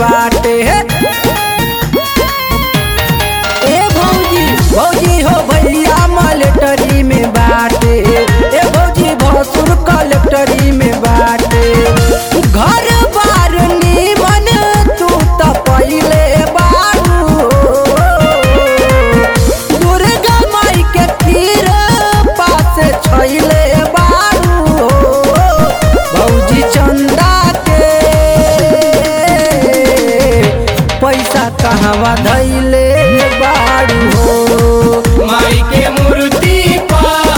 बाटे ए भौजी भौजी हो भैया मलेटरी में बाटे ए भौजी भसुर कलेक्टरी में बाटे घर बार निमन तू त पहिले बारू दुर्गा माई के तीर पास छैले बारू भौजी चंदा के पैसा कहवा धैले बारू हो माई के मूर्ति पर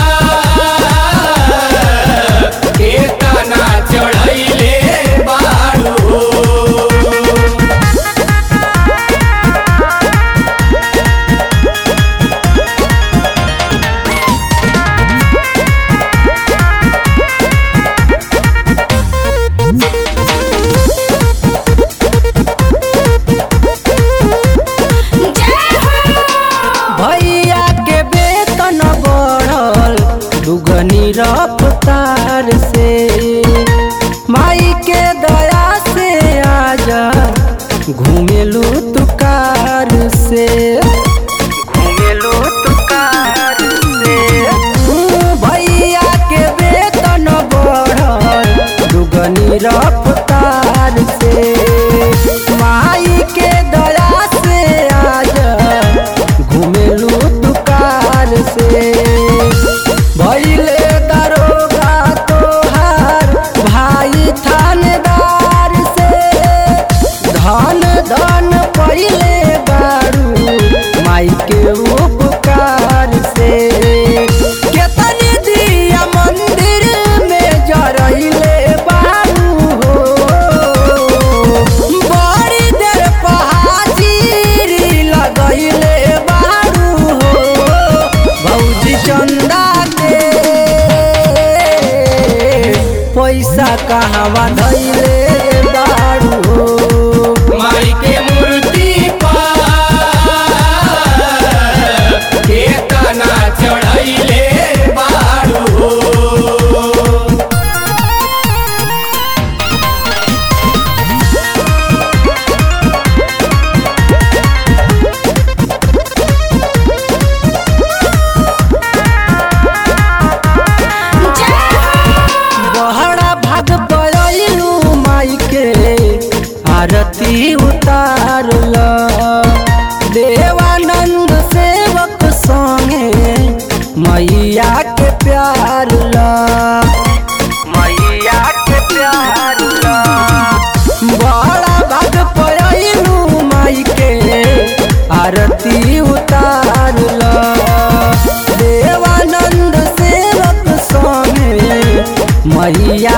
केतना चढ़ैले बारू भैया के वेतन बढ़ल दुगनी रफ्तार से माई के दया से आजा घूमेलू तू कार से घूमेलू तू कार से भैया के वेतन बढ़ल दुगनी रफ्तार से माई के दया से आजा घूमेलू तू कार से भैले दरोगा तोहार भाई थानेदार से धन धन पहिले बारू माई के उपकार से केतनी दिया मंदिर में जरैले बारू हो बड़ी देर पहाजीरी लगैले बारू हो भौजी चंदा के पैसा कहवा धैले बारू हो माई के मूर्ति पर केतना चढ़ैले बारू बहरा भाग पड़लू माई के आरती उतारल देवानंद सेवक संगे मैया के प्यार ला मैया के प्यार ला बड़ा भाग पड़लू माई के आरती उतारल देवानंद सेवक संगे मैया